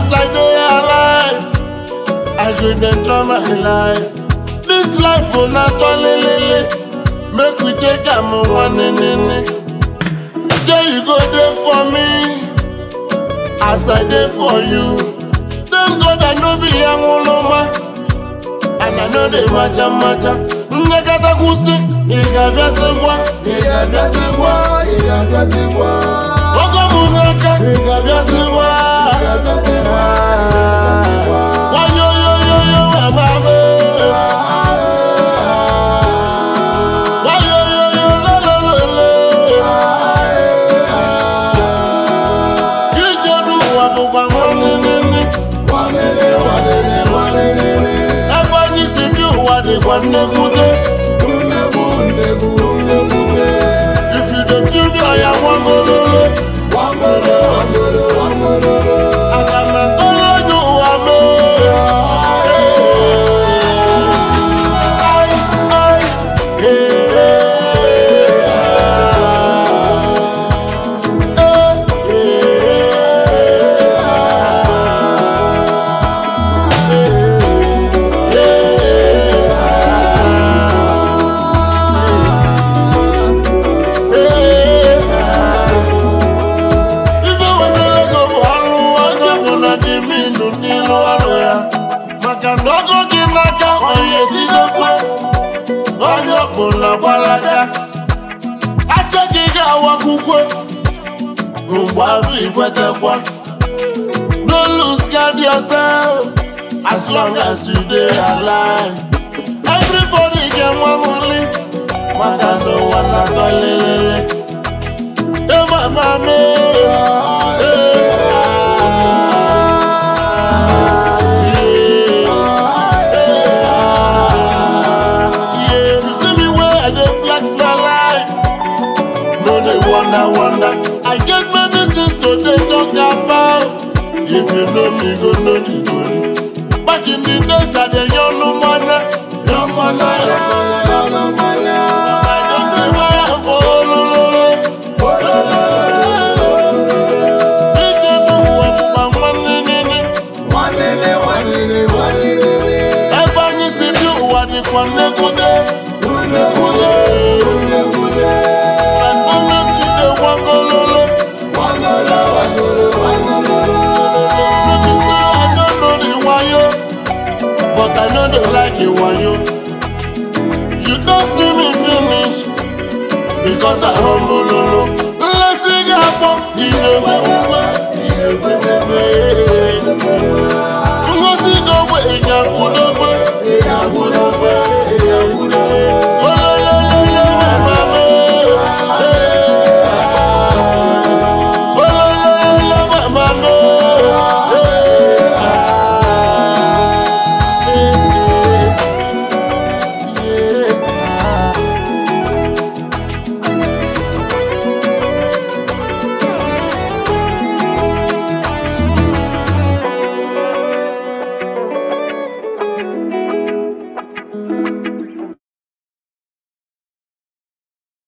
As I dey alive, I go dey enjoy my life. This life oh na tolelele, make we take am one nene. Jay you go dey for me, as I dey for you. Thank God I no be anwụlụma, and I no dey macha macha. Nyekata kwụsị, ị ga-abịazịkwa, ị ga-abịazịkwa, ị ga-abịazịkwa. Ogo m n'aka, ị ga-abịazịkwa, ị ga-abịazịkwa. Wayoyoyoyo mama me. Wayoyoyo lelelele. Ije n'ụwa bụkwa nwanne ebe anyị si bi ụwa dịkwa nnekwute if you dey feel me ọya nwagololo aga m ekele gị ụwa mee Ai, ai, Ife wetara ego bụ ọrụ onye ọbụla dị minụ n'ilu ọrụ ya maka na ọgụ gị n'aka onye tidekwe onye ọbụla gbalaga asị gị ga-awakwukwe mgbe arụ ikwetekwa no lose guard yourself as long as you dey alive everybody ga-enwe nwuli maka na ụwa na-atọ lelele Hey, mama, me. Hey, yeah. You see me where I dey flex my life. No, they wonder, wonder. I get many things to dey talk about. If you know me, go know the story. Back in the days, I dey young no money, young money, young money, young money. I don't dey buy am for olololo. Ije n'ụwa bụkwa nwanne nene. Ebe anyị si bi ụwa dịkwa nnekwute. Nnekwute. Agụmegide gwagololo. Maybe say I no know the wayo, but I know they like the wayo. You don't see me finish because I humble lolo. Nlesi ga-akpọ ihe gbegbe, ihe gbegbe.